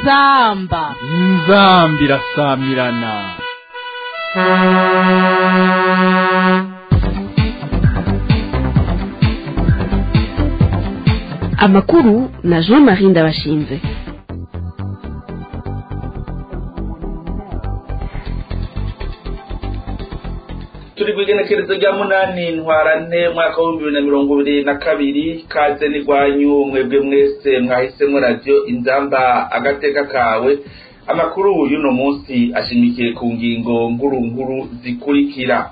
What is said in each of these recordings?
inzamba inzambi irasamirana amakuru na jean marie ndabashinze turi kwigenekerezo rya munani ntwarante mwaka w'ibihumbi bibiri na mirongo ibiri na kabiri kaze n'igwanyu mwebwe mwese mwahisemo radiyo inzamba agateka kawe amakuru y'uno munsi ashimikiye ku ngingo nkuru nkuru zikurikira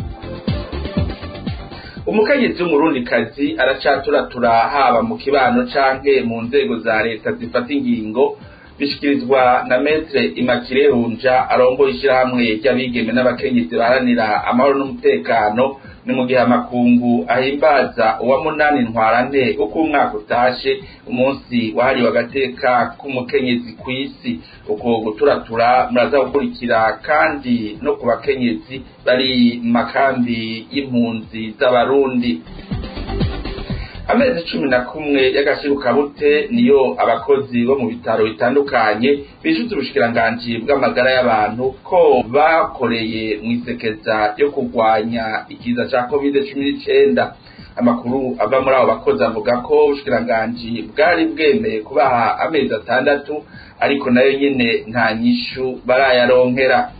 umukenyezi w'umurundikazi aracaturatura haba mu kibano canke mu nzego za leta zifata ingingo bishikirizwa na metre imakire runja arongoye ishirahamwe ry'abigeme n'abakenyezi baharanira amahoro n'umutekano ni mu gihe amakungu ahimbaza uwa munani ntwarante uko umwaka utashe umunsi wahariwe agateka k'umukenyezi kw'isi uko guturatura muraza gukurikira kandi no ku bakenyezi bari mu makambi y'impunzi z'abarundi amezi cumi na kumwe y'agashirukabute niyo abakozi bo mu bitaro bitandukanye bishuza ubushikiranganji bw'amagara y'abantu ko bakoreye mu isekeza yo kurwanya ikiza ca covid cumi n'icenda amakuru ava muri abo bakozi avuga ko ubushikiranganji bwari bwemeye kubaha amezi atandatu ariko nayo nyene nta nyishu barayaronkera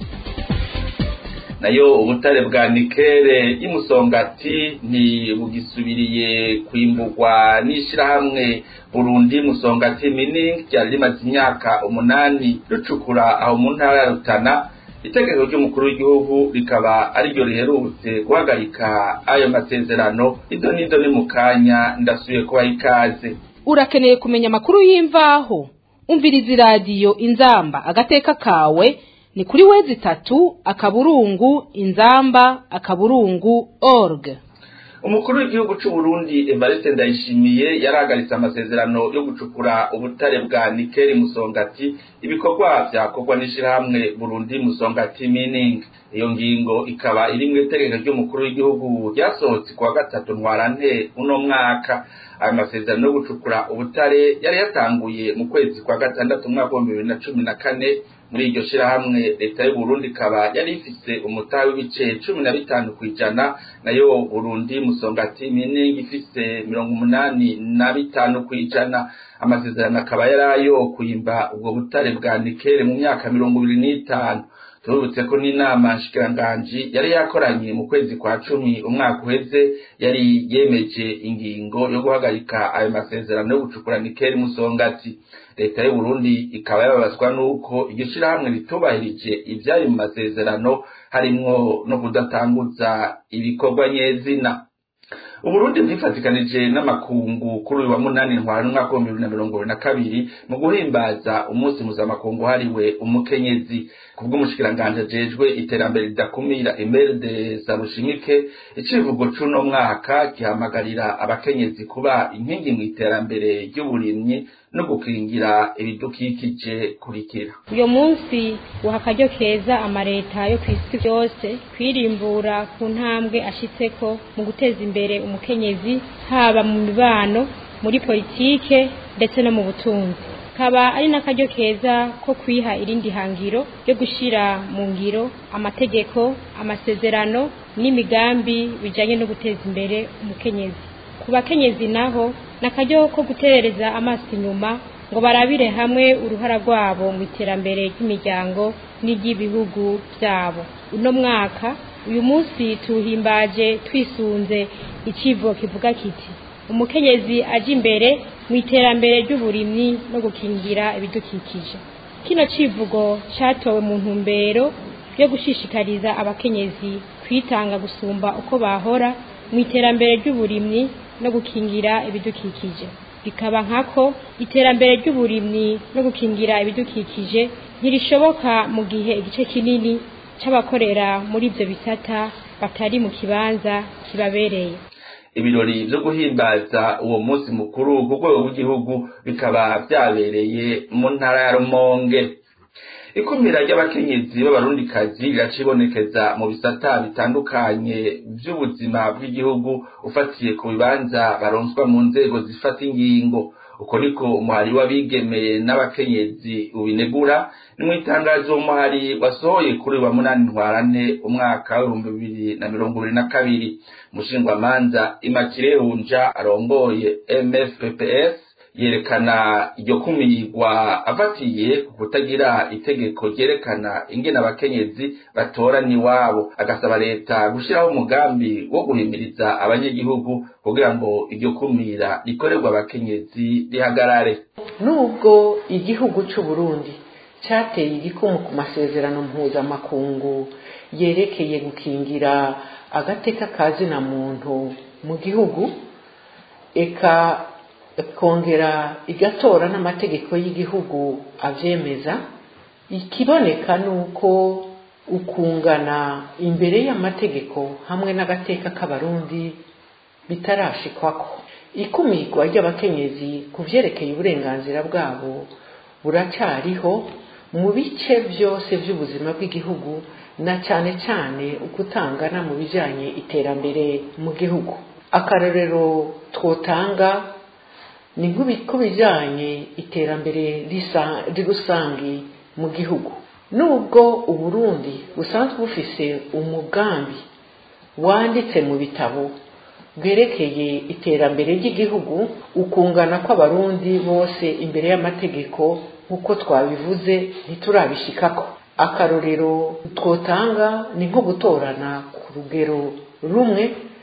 nayo ubutare bwa nikere y'umusongati ntibugisubiriye kwimburwa n'ishirahamwe burundi musongati mining ryari rimaze imyaka umunani rucukura aho mu ntara ya rutana itegeko ry'umukuru w'igihugu rikaba ariryo riherutse guhagarika ayo masezerano ido n'ido ni mu kanya ndasubiye kubaha ikaze urakeneye kumenya amakuru y'imvaho umviriza iradiyo inzamba agateka kawe ni kuri wezi itatu akaburungu inzamba akaburungu org umukuru w'igihugu c'u Burundi Evariste Ndayishimiye yarahagaritse amasezerano yo gucukura ubutare bwa nikeli musongati ibikorwa vyakorwa n'ishirahamwe Burundi musongati mining iyo ngingo ikaba iri mu itegeko ry'umukuru w'igihugu ryasohotse kuwa gatatu ntwarante uno mwaka ayo masezerano yo gucukura ubutare yari yatanguye mu kwezi kwa gatandatu umwaka w'ibihumbi bibiri na cumi na kane muri iryo shirahamwe leta y'u Burundi ikaba yari ifise umutahe w'ibice cumi na bitanu kw'ijana nayo Burundi musongati mining ifise mirongo umunani na bitanu kw'ijana amasezerano akaba yari ayo kwimba ubwo butare bwa nikele mu myaka mirongo ibiri n'itanu turubutse ko n'inama nshikiranganji yari yakoranye mu kwezi kwa cumi umwaka uheze yari yemeje ingingo yo guhagarika ayo masezerano yo gucukura nikeli musongati leta y'u Burundi ikaba yababazwa n'uko iryo shirahamwe ritubahirije ivyari mu masezerano harimwo no kudatanguza ibikorwa nyezina uburundi bwifatikanije n'amakungu kuri uyu wa munani ntwara n'umwaka w'ibihumbi bibiri na mirongo ibiri na kabiri mu guhimbaza umunsi mpuzamakungu hariwe umukenyezi kubw'umushikiranganji ajejwe iterambere ridakumira emerde zarushimike icivugo c'uno mwaka gihamagarira abakenyezi kuba inkingi mu iterambere ry'uburimyi no gukingira ibidukikije kurikira uyo munsi uha akaryo keza amareta yo kw'isi byose kwirimbura ku ntambwe ashitseko mu guteza imbere umukenyezi haba mu mibano muri politike ndetse no mu butunzi kaba ari n'akaryo keza ko kwiha irindi hangiro ryo gushira mu ngiro amategeko amasezerano n'imigambi bijanye no guteza imbere umukenyezi ku bakenyezi naho n'akaryo ko guterereza amaso inyuma ngo barabire hamwe uruhara rwabo mu iterambere ry'imiryango n'iry'ibihugu byabo uno mwaka uyu munsi tuwuhimbaje twisunze icivo kivuga kiti umukenyezi aje imbere mu iterambere ry'uburimyi no gukingira ibidukikije kino civugo catowe mu ntumbero yo gushishikariza abakenyezi kwitanga gusumba uko bahora mu iterambere ry'uburimyi no gukingira ibidukikije bikaba nkako iterambere ry'uburimyi no gukingira ibidukikije ntirishoboka mu gihe igice kinini c'abakorera muri ivyo bisata batari mu kibanza kibabereye ibirori vyo guhimbaza uwo munsi mukuru ku rwego rw'igihugu bikaba vyabereye mu ntara ya rumonge ikumira ry'abakenyezi b'abarundikazi riracibonekeza mu bisata bitandukanye vy'ubuzima bw'igihugu ufatiye ku bibanza baronswa mu nzego zifata ingingo uko niko umuhari w'abigeme n'abakenyezi ubinegura ni mu itangazo umuhari wasohoye kuri wa munani ntwarante umwaka w'ibihumbi bibiri na mirongo ibiri na kabiri umushingwamanza imakire hunja arongoye mfpps yerekana iryo kumirwa afatiye ku kutagira itegeko ryerekana ingene abakenyezi batorana iwabo agasaba leta gushyiraho umugambi wo guhimiriza abanyagihugu kugira ngo iryo kumira rikorerwa abakenyezi rihagarare nubwo igihugu cy'u Burundi cyateye igikumu ku masezerano mpuzamakungu yerekeye gukingira agateka ka zina muntu mu gihugu eka kongera igatora n'amategeko y'igihugu abyemeza ikiboneka ni uko ukungana imbere y'amategeko hamwe n'agateka k'abarundi bitarashikwako ikumirwa ry'abakenyezi ku byerekeye uburenganzira bwabo buracyariho mu bice byose by'ubuzima bw'igihugu na cyane cyane ukutangana mu bijyanye iterambere mu gihugu akarorero twotanga ni ku bijyanye iterambere rusange mu gihugu nubwo uburundi busanzwe bufise umugambi wanditse mu bitabo bwerekeye iterambere ry'igihugu ukungana kw'abarundi bose imbere y'amategeko nk'uko twabivuze ntiturabishikako akarorero twotanga ni nko gutorana ku rugero rumwe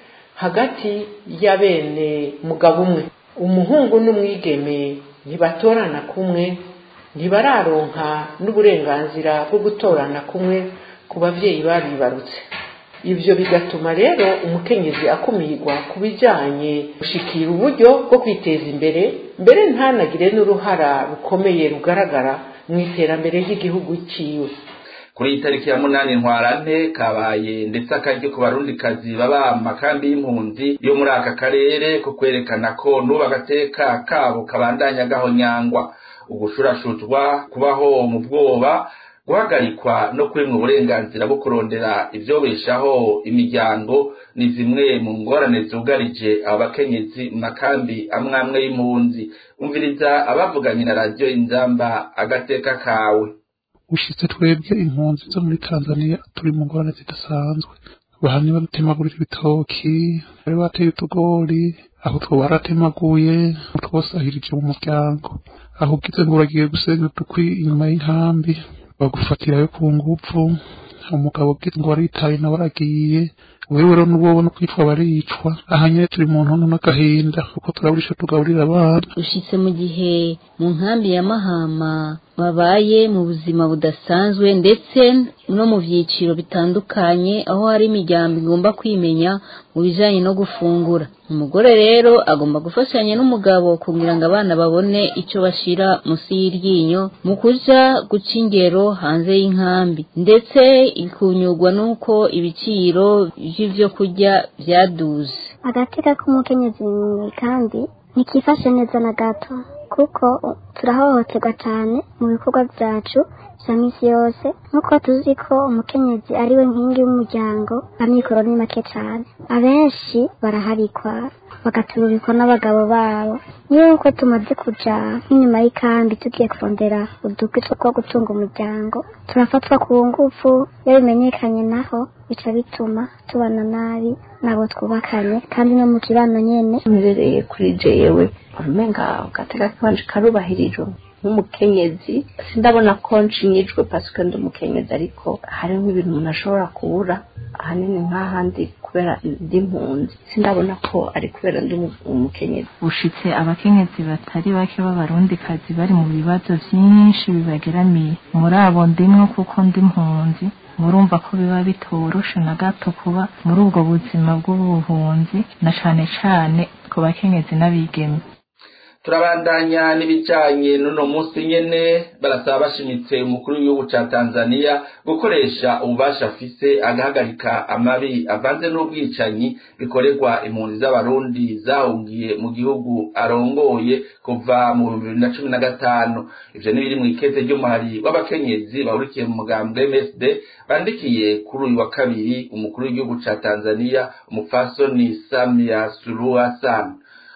hagati ya bene mugabo umwe umuhungu n'umwigeme ntibatorana kumwe ntibararonka n'uburenganzira bwo gutorana kumwe ku babyeyi babibarutse ibyo bigatuma rero umukenyezi akumirwa ku bijyanye gushikira uburyo bwo kwiteza imbere mbere ntanagire n'uruhara rukomeye rugaragara mu iterambere ry'igihugu cyiwe kuri iyi tariki ya munani ntwarante kabaye ndetse akaryo ku barundikazi baba makambi y'impunzi yo muri aka karere ko kwerekana ko n'ubu agateka kabo kabandanya gahonyangwa ugushurashuzwa kubaho mu bwoba guhagarikwa no kwimwa uburenganzira bwo kurondera ibyobeshaho imiryango ni zimwe mu ngorane zugarije aba bakenyezi mu makambi amwe amwe y'impunzi umviriza abavuganye na radiyo inzamba agateka kawe ushitse twebwe impunzi zo muri tanzania turi mu ngorane zidasanzwe bahani badutemagurira ibitoki bari bateye utugori aho two baratemaguye twosahirije mu muryango aho ugize ngo uragiye gusenya udukwi inyuma y'inkambi bagufatirayo ku ngufu umugabo ugize ngo waritaye nawe aragiye wewe rero n'ubwo ubona kwitwa baricwa aha nyine turi mu ntono n'agahinda kuko turaburisha tugaburira abana ushitse mu gihe mu nkambi ya mahama babaye mu buzima budasanzwe ndetse no mu byiciro bitandukanye aho hari imiryango igomba kwimenya mu bijyanye no gufungura umugore rero agomba gufashanya n'umugabo kugira ngo abana babone icyo bashyira munsi y'iryinyo mu kuja guca ingero hanze y'inkambi ndetse ikunyurwa n'uko ibiciro by'ibyo kurya byaduze agateka k'umukenyezi mu ikambi ntikifashe neza na gato kuko turahohoterwa cyane mu bikorwa byacu bya minsi yose nk'uko tuzi ko umukenyezi ari we nkingi y'umuryango amikoro ni make cyane abenshi baraharikwa bagatururikwa n'abagabo babo nk'uko tumaze kuja nk'inyuma y'ikambi tugiye kurondera udukwi two gutunga umuryango turafatwa ku ngufu iyo bimenyekanye naho bica bituma tubana nabi nabo twubakanye kandi no mu kibano nyene mbereye kuri jewe umenga gateka kanje karubahirijwe nk'umukenyezi sindabona ko nshinyijwe pasike ndi umukenyezi ariko hariho ibintu umuntu ashobora kubura ahanini nk'ahandi kubera ndi mpunzi sindabona ko ari kubera ndi umukenyezi ushitse abakenyezi batari bake b'abarundikazi bari mu bibazo byinshi bibageramiye muri abo ndimwo kuko ndi mpunzi murumva ko biba bitoroshe na gato kuba muri ubwo buzima bw'ubuhunzi na cane cane ku bakenyezi n'abigeme turabandanya n'ibijanye n'uno munsi nyene barasaba bashimitse umukuru w'igihugu ca tanzania gukoresha ububasha afise agahagarika amabi avanze n'ubwicanyi bikorerwa impunzi z'abarundi zahungiye mu gihugu arongoye kuva mu bihumbi bibiri na cumi na gatanu ivyo ni biri mw'ikete ry'umuhari w'abakenyezi bahurikiye mu mugambwe msd bandikiye kuri uyu wa kabiri umukuru w'igihugu ca tanzania umupfasoni samia suluhu hassan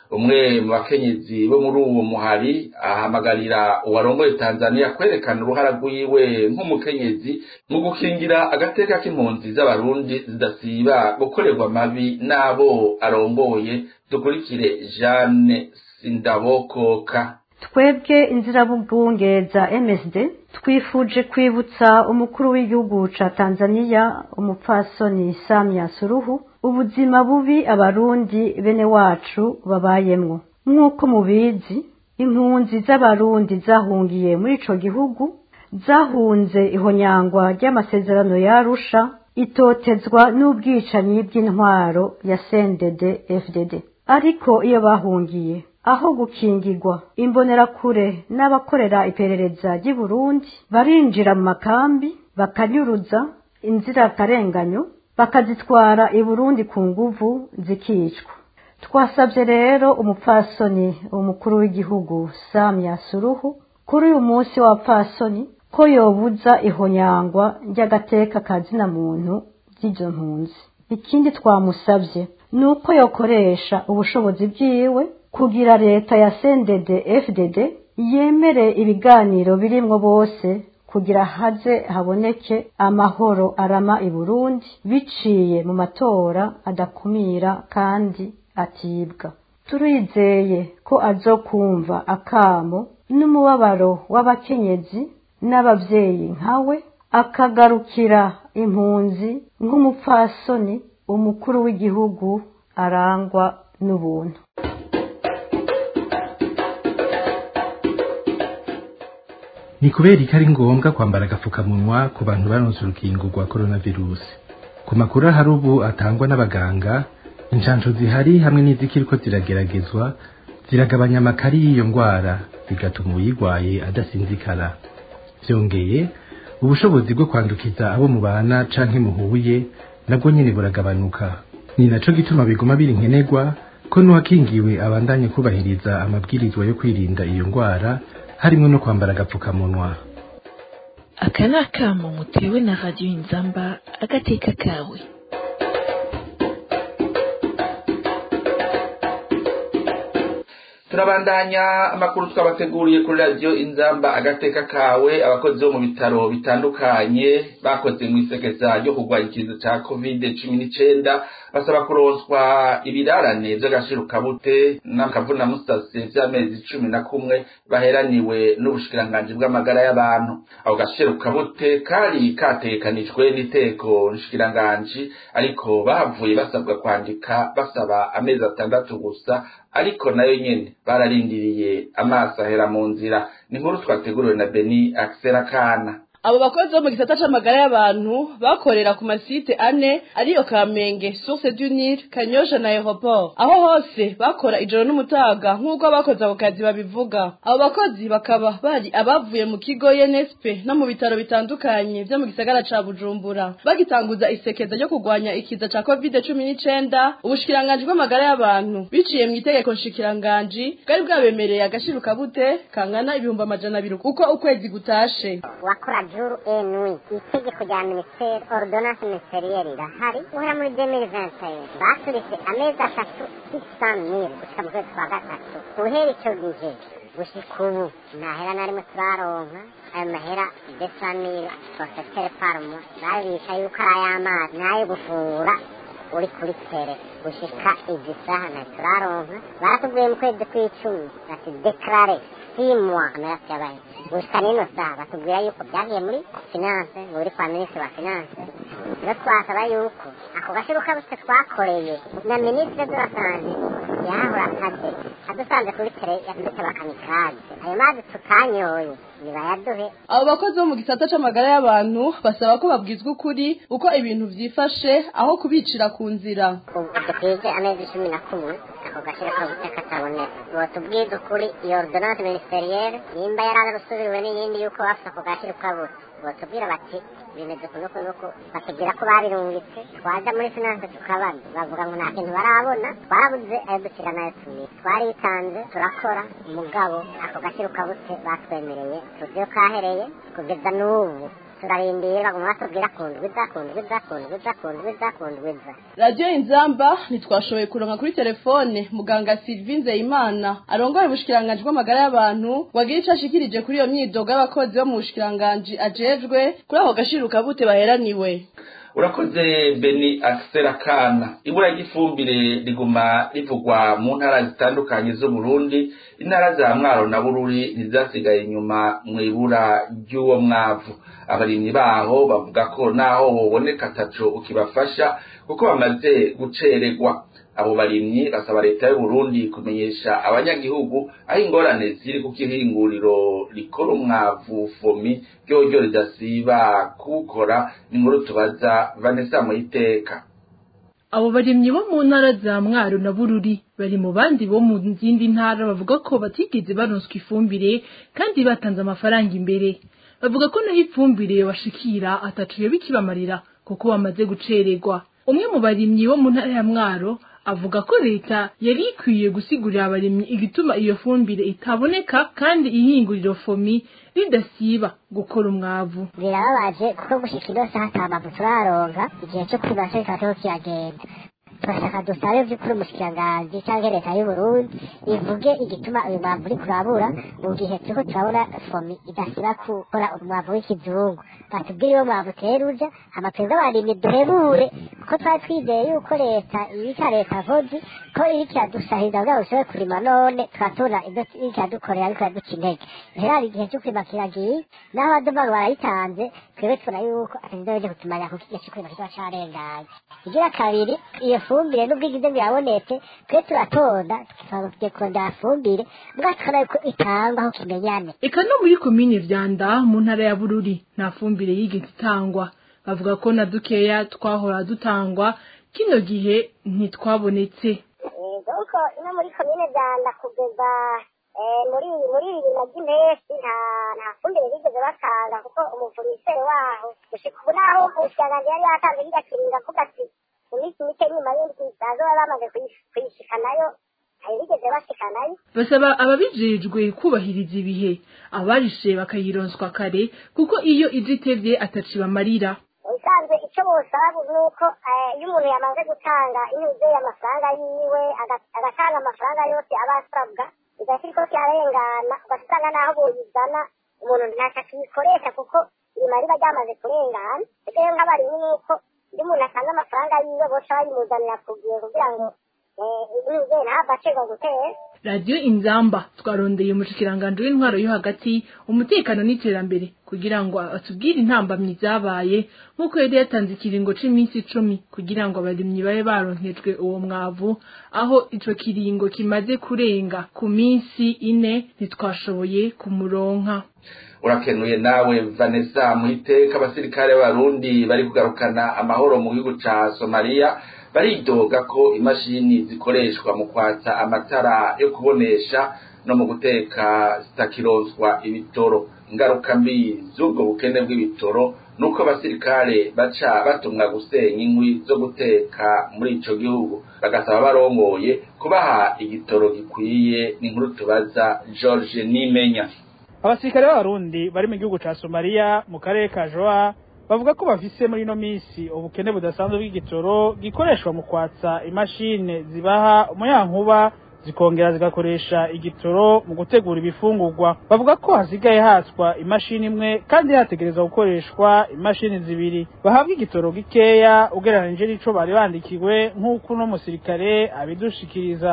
umwe mu bakenyezi bo muri uwo muhari ahamagarira uwarongoye tanzania kwerekana uruhara rwiwe nk'umukenyezi mu gukingira agateka k'impunzi z'abarundi zidasiba gukorerwa amabi n'abo arongoye dukurikire jeanne sindabokoka twebwe inzirabubunge za msd twifuje kwibutsa umukuru w'igihugu ca tanzania umupfasoni samya suruhu ubuzima bubi abarundi bene wacu babayemwo nk'uko mubizi impunzi z'abarundi zahungiye muri ico gihugu zahunze ihonyangwa ry'amasezerano yarusha itotezwa n'ubwicanyi bw'intwaro ya sendede fdd ariko iyo bahungiye aho gukingirwa imbonerakure n'abakorera iperereza ry'i Burundi barinjira mu makambi bakanyuruza inzirakarenganyo bakazitwara i Burundi ku nguvu zikicwa twasabye rero umupfasoni umukuru w'igihugu Samia Suruhu kuri uyu munsi w'abapfasoni ko yobuza ihonyangwa ry'agateka kazina muntu ry'izo mpunzi ikindi twamusabye ni uko yokoresha ubushobozi bwiwe kugira leta ya sendede fdd yemere ibiganiro birimwo bose kugira haze haboneke amahoro arama i burundi biciye mu matora adakumira kandi atibwa turizeye ko azokumva akamo n'umubabaro w'abakenyezi n'abavyeyi nkawe akagarukira impunzi nk'umupfasoni umukuru w'igihugu arangwa n'ubuntu ni kubera ko ari ngombwa kwambara agapfukamunwa ku bantu baronse urukingo rwa coronavirus ku makuru ahari ubu atangwa n'abaganga inshansho zihari hamwe n'izikiriko zirageragezwa ziragabanya amakari y'iyo ndwara bigatuma uyirwaye adasinzikara byongeye ubushobozi bwo kwandukiza abo mubana canke muhuye nabwo nyene buragabanuka ni naco gituma biguma biri nkenerwa ko n'uwakingiwe abandanye kubahiriza amabwirizwa yo kwirinda iyo ndwara harimo no kwambara agapfukamunwa aka ni akamo mutewe na radiyo inzamba agateka kawe turabandanya amakuru twabateguriye kuri radiyo inzamba agateka kawe abakozi bo mu bitaro bitandukanye bakoze mu isekeza ryo kurwanya ikiza cya kovide cumi n'icenda basaba kuronswa ibirarane vy'agashirukabute n'akavunamusase vy'amezi cumi na kumwe baheraniwe n'ubushikiranganji bw'amagara y'abantu ako gashirukabute kari katekanijwe n'iteko nshikiranganji ariko bahavuye basabwa kwandika basaba amezi atandatu gusa ariko nayo nyene bararindiriye amaso ahera mu nzira ni nkuru twateguriwe na beni akisera kana abo bakozi bo mu gisata c'amagara y'abantu bakorera ku masite ane ariyo kamenge source du nil kanyosha na aeroport aho hose bakora ijoro n'umutaga nk'uko abakoze ako kazi babivuga abo bakozi bakaba bari abavuye mu kigo nsp no mu bitaro bitandukanye vyo mu gisagara ca bujumbura bagitanguza isekeza ryo kurwanya ikiza ca covid cumi n'icenda ubushikiranganji bw'amagara y'abantu biciye mu itegeko nshikiranganji bwari bwabemereye agashirukabute kangana ibihumbi amajana abiri uko ukwezi gutashe wakora juru enwi itegeko rya minisiteri ordonance ministerielle irahari guhera muri 2021 basuritse amezi atatu 600000 gushika mu kwezi kwa gatatu guhera ico gihe gushika ubu nta hera na rimwe turaronka ayo mahera desamire sosetere parmo babisha yuko ari ay'amazi n'ayo gufungura uri kuri tere gushika izi saha na turaronka baratubwiye mu kwezi kw'icumi bati deklare simwa amaraso yabaye gushika n'ino saha batubwira yuko byagiye muri finance ngo biri kwa minisitiri wa finance rero twasaba yuko ako gashiruka bose twakoreye na minisitiri de la sante yahora akaze adusanze kuri tere yatwite bakamikaze ayo mazi tutanyoye nibayaduhe abo bakozi bo mu gisata c'amagara y'abantu basaba ko babwizwa ukuri uko ibintu vyifashe aho kubicira ku nzira ubu dukwije amezi cumi na kumwe ako gashira kabute kataboneka botubwiza ukuri iyo ordonance ministerielle nimba yaraza gusubiriwe n'iyindi yuko bafite ako gashira kabute botubwira bati bimeze kuno kunuku batubwira ko babirungitse twaja muri finance tukabaza bavuga ngo nta kintu barabona twarabuze ayo dushyira nayo tumira twaritanze turakora umugabo ako gashira kabute batwemereye tuzi yo kahereye kugeza n'ubu turarindira baguma batubwira ku ndwiza ku ndwiza ku ndwiza ku ndwiza ku ndwiza radiyo inzamba ntitwashoboye kuronka kuri telefone muganga sylvie nzeyimana arongoye ubushikiranganji bw'amagara y'abantu ngo agire ico ashikirije kuri iyo myidogo y'abakozi bo mu bushikiranganji ajejwe kuri ako gashiruka bute baheraniwe urakoze beni akisera kana ibura ry'ifumbire riguma rivugwa mu ntara zitandukanye z'uburundi intara za mwaro na bururi ntizasigaye inyuma mu ibura ry'uwo mwavu abarimyi baho bavuga ko naho woboneka ataco ukibafasha kuko bamaze gucererwa abo barimyi basaba leta y'uburundi kumenyesha abanyagihugu aho ingorane ziri kuko ihinguriro rikora umwavu fomi ryoryo ridasiba kuwukora ni inkuru tubaza vanessa muyiteka abo barimyi bo mu ntara za mwaro na bururi bari mu bandi bo mu zindi ntara bavuga ko batigeze baronswa ifumbire kandi batanze amafaranga imbere bavuga ko naho ifumbire bashikira atacuye bikibamarira kuko bamaze gucererwa umwe mu barimyi bo mu ntara ya mwaro avuga ko leta yari ikwiye gusigurira abarimyi igituma iyo fumbire itaboneka kandi ihinguriro fomi ridasiba gukora umwavu birababaje kuko gushika ino saha ata mavu turaronka igihe cyo kwiba cyo kikaba kiriko kiragenda turashaka dusabe vy'ukuri umushikiranganji canke leta y'uburundi ivuge igituma uyu mwavu uri kurabura mu gihe turiko turabona fomi idasiba gukora umwavu w'ikizungu batubwire iyo mwavu utera uja hama twebwe abarimyi duhebure kuko twari twizeye yuko leta irika leta vozi ko iriko iradusahiriza kugira ngo dushobore kurima none tugatona ivyo iriko iradukorera ariko iraduca intege rero hari igihe cyo kurima kiragiye naho abaduva ngo barayitanze twebwe tubona yuko atazizoje kutumanya kuko igihe cyo kurima kizoba carenganye igira kabiri iyo fumbire nubwo igize ngo irabonetse twe turatonda tugiye kurondera fumbire mbwa tukabona yuko itangwa aho kimenyane eka no muri komine vyanda mu ntara ya bururi nta fumbire yigeze itangwa bavuga ko na dukeya twahora dutangwa kino gihe ntitwabonetse kuko ino muri komine vyanda kugeza muri muri bibiri na ry'impeshyi nta nta fumbire bigeze batanga kuko umuvuriseri waho gushika ubu naho umushikiranganji yari yatanze kirya kiringo avuga ati mu minsi mike nyuma y'indwi bazoba bamaze kuyishikanayo ntibigeze bashikanayo basaba ababijejwe kubahiriza ibihe abarishe bakayironswa kare kuko iyo ije itevye ataci bamarira usanzwe icyo bosaba ni uko iyo umuntu yamaze gutanga inyuze amafaranga yiwe agatanga amafaranga yose aba asabwa bigahita iriko kirarengana ugasanga n'aho boyizana umuntu ntacyo akiyikoresha kuko irima riba ryamaze kurengana rero nk'abarimyi ni uko iyo umuntu atanga amafaranga yiwe boca bayimuzanira ku gihe kugira ngo inyuze ntahava acibwa gutera radiyo inzamba twarondeye umushikiranganji w'intwaro yo hagati umutekano n'iterambere kugira ngo atubwire intambamyi zabaye nk'uko yari yatanze ikiringo c'iminsi icumi kugira ngo abarimyi babe baronkejwe uwo mwavu aho ico kiringo kimaze kurenga ku minsi ine ntitwashoboye kumuronka urakenuye nawe vanessa muhiteka abasirikare b'abarundi bari kugarukana amahoro mu gihugu ca somaliya baridoga ko imashini zikoreshwa mu kwatsa amatara yo kubonesha no mu guteka zitakironswa ibitoro ingaruka mbi z'ubwo bukene bw'ibitoro nuko abasirikare baca batumwa gusenya inkwi zo guteka muri ico gihugu bagasaba barongoye kubaha igitoro gikwiye n'inkuru tubaza George Nimenya abasirikare b'abarundi bari mu gihugu ca somaliya mu karere ka joa bavuga ko bafise muri ino minsi ubukene budasanzwe bw'igitoro gikoreshwa mu kwatsa imashini zibaha umuyankuba zikongera zigakoresha igitoro mu gutegura ibifungurwa bavuga ko hasigaye hatswa imashini imwe kandi hategerezwa gukoreshwa imashini zibiri bahabwa igitoro gikeya ugereranije n'ico bari bandikiwe nk'uko uno musirikare abidushikiriza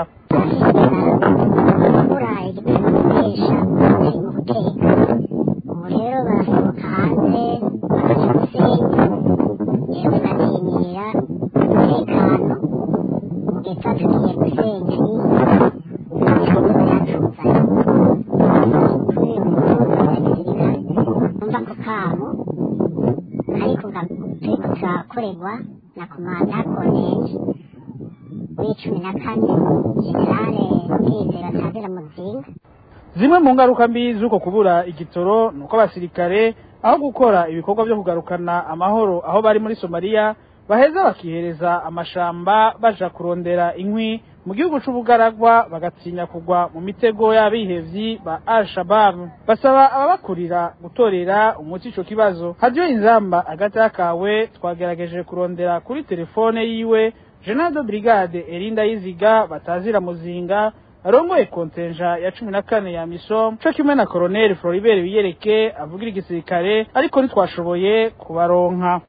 ubu rero barasohoka hanze bakaja gusenya yewe naninira umutekano mugihe tuba tugiye gusenya ibikorwa byatuzanye kuri uyu mutungo wa gisirikare numva ko kabo ariko turiko turakorerwa na komanda koneje w'icumi na kane generale kwizera tazira muzinga zimwe mu ngaruka mbi z'uko kubura igitoro ni uko abasirikare aho gukora ibikorwa byo kugarukana amahoro aho bari muri somaliya baheza bakihereza amashamba baja kurondera inkwi mu gihugu c'ubugaragwa bagatinya kugwa mu mitego y'abihevyi ba al-shabab basaba ababakurira gutorera umuti ico kibazo hadiyo inzamba hagati y'akawe twagerageje kurondera kuri telefone yiwe jenado brigade erinda yiziga batazira muzinga arongoye kontenja ya cumi na kane ya misom co kimwe na koroneli floribert biyereke avugira igisirikare ariko ntitwashoboye kubaronka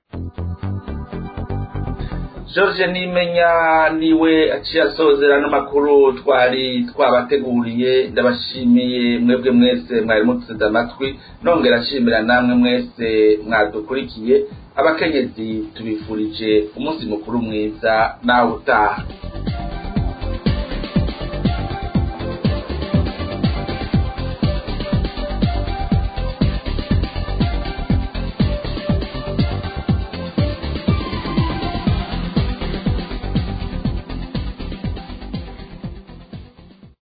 george nimenya niwe aciye asozera n'amakuru twari twabateguriye ndabashimiye mwebwe mwese mwari muteze amatwi nongera ashimira namwe mwese mwadukurikiye abakenyezi tubifurije umunsi mukuru mwiza nawe utaha